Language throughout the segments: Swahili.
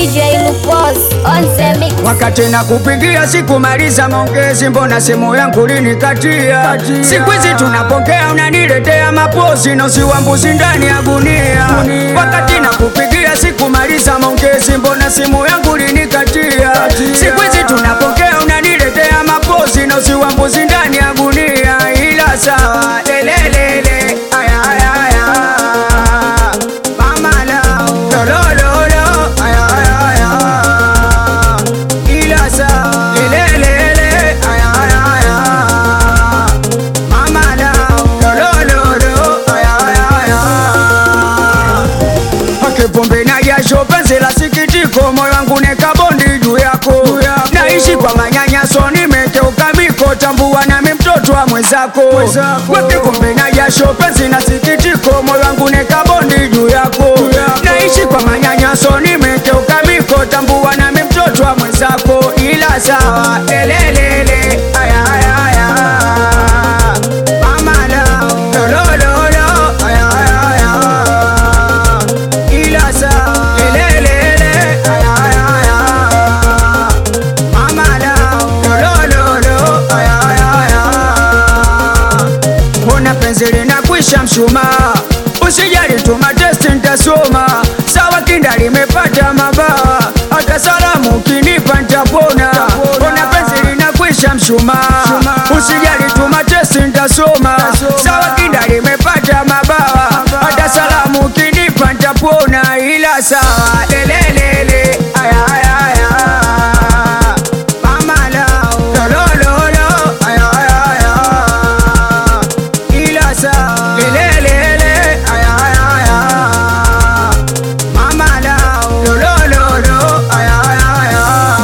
DJ Lupos on the mix. Wakati na kupigia sikumaliza maongezi, mbona simu yangu linikatia? Siku hizi tunapokea unaniletea mapozi na usiwa mbuzi ndani ya gunia. Wakati na kupigia sikumaliza maongezi, mbona simu yangu linikatia? Siku hizi tunapokea unaniletea mapozi na usiwa mbuzi ndani ya gunia. Ila sawa, lelelele, aya aya aya, mama lao, lolololo, aya aya aya ila sawa lelelele aya aya aya mama lao lolololo aya aya aya akipombe na jasho penzi la sikitiko moyo wangu neka bondi juu yako naishi kwa manyanyaso nimekeuka miko tambua nami mtoto wa mwenzako wakipombe na jasho penzi na sikitiko moyo wangu neka bondi juu yako naishi kwa manyanyaso nimekeuka miko tambua nami mtoto wa mwenzako ila sawa lelelele aya aya aya mama lao lolololo aya aya aya ila sawa lelelele aya aya aya mama lao lolololo aya aya aya Mbona penzi linakwisha mshumaa, usijali tuma testi nitasoma. Sawa kinda limepata mabawa, hata salamu ukinipa nitapona. Mbona penzi linakwisha mshumaa, usijali tuma testi nitasoma. Sawa kinda limepata mabawa, hata salamu ukinipa nitapona. Ila sawa lelelele, aya aya aya mama lao lolololo aya aya aya ila sawa lelelele aya aya aya mama lao lolololo aya aya aya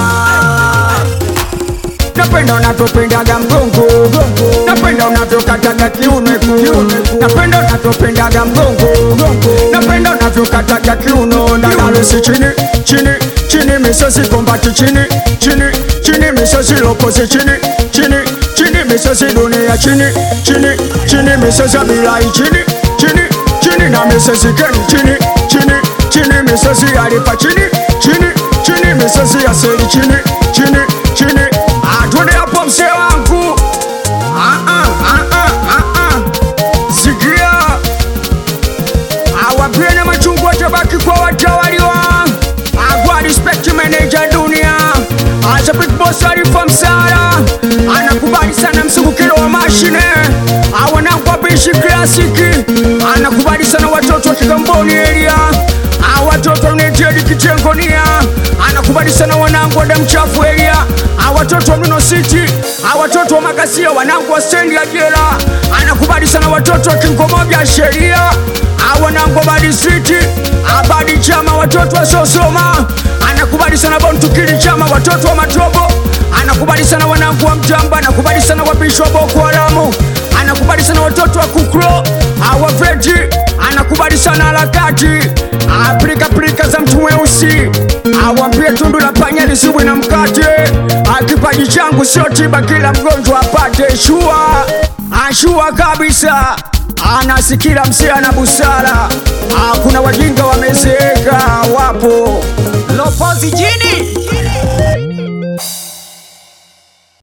napenda unavyopendaga mgongo napenda unavyokataga kiuno napenda unavyopendaga mgongo napenda unavyokataga kiuno ndagalusi chini chini chini misosi kombati chini chini chini misosi loposi chini chini chini misosi dunia chini chini chini misosi bilai chini chini chini na misosi keni chini chini chini misosi alipa chini chini chini misosi ya seli chini chini chini atwende hapo msee wangu Ah, ah, ah, ah, ah, ah. sikia awapene machungu watabaki kwa watawaliwa agwa respect manager dunia acha big boss alifa msara anakubali sana msungukiro wa mashine awanangwa bishi klasiki anakubali sana watoto wa kigamboni area Ah, watoto unetedi kitengonia anakubali sana wanangu wa damchafu area Ah, watoto wa mino city Ah, watoto wa makasia wanangu wa stendi ya jela anakubali sana watoto wa kingomoja sheria Ah, wanangu wa badi city Ah, badi chama watoto wa sosoma anakubali sana bontukili chama watoto wa matobo anakubali sana wanangu wa mjamba anakubali sana wabishi wa boko haramu anakubali sana watoto wa kukro awaveti anakubali sana harakati aplikapilika za mtu mweusi awambie tundu la panya lisibwe na mkate akipaji changu sio tiba kila mgonjwa apate shua ashua kabisa anasikila msia na busara Ah, kuna wajinga wamezeeka wapo Lopozi jini